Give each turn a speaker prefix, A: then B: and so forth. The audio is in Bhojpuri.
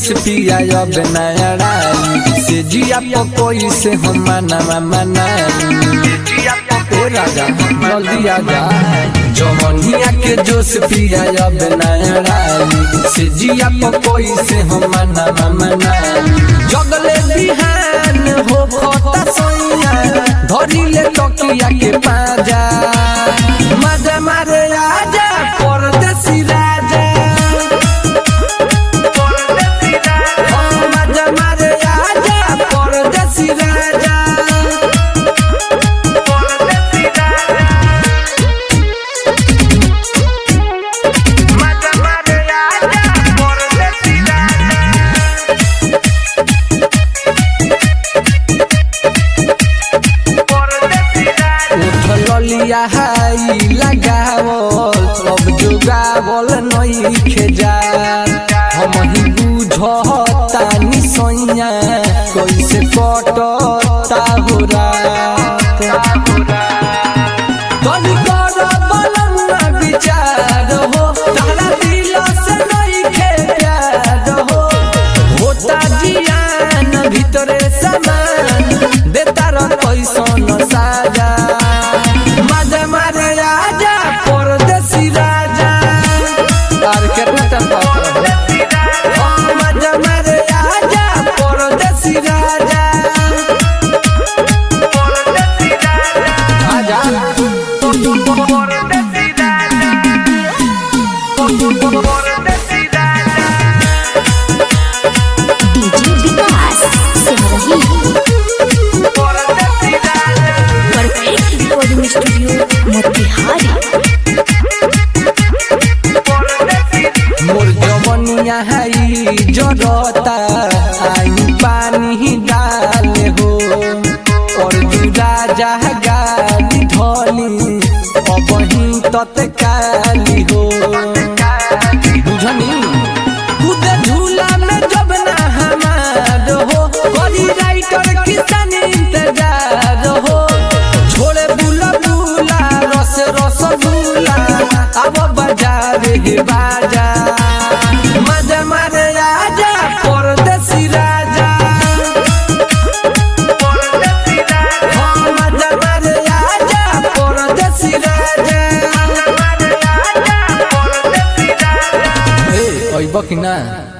A: जोश पिया अब नया राई से जिया पकोई से हम मना मनाई ए राजा जल्दी आजा जवनिया के जोश पिया अब नया राई से जिया पकोई से हम मना मनाई जगले बिहान हो खता सोइया धरी ले तकिया के पाजा मजा मारे आजा परदेसी राजा ओ मजा मारे आजा परदेसी राजा उठलिया हाई लगावल सब जुगावल नई खेजा हम ही बुझतानी सैया कैसे कटता हो रात तनी कर बनना विचार हो तारा दिल से नहीं खेयार हो होता जियान भीतरे समान देता रह कैसन साजा मजा मारे आजा परदेसी राजा और केतना टाइम पास रहो ओ मजा मारे आजा परदेसी राजा आजा
B: DJ Vikas Simrahi perfect recording studio Motihari
A: मोर जवनिया हाई जरता आई पानी डाले हो और जुड़ा जहा गाली धोली अब ही तत्काली हो बुझनी कूदे झूला में जब ना हमार हो करी राइटर किसान इंतजार हो छोड़े बुला बुला रस रस बुला अब बजावे हे बाजा मजा मारे आजा परदेसी राजा हाँ, मजा मारे आजा परदेसी राजा ए अइब कि ना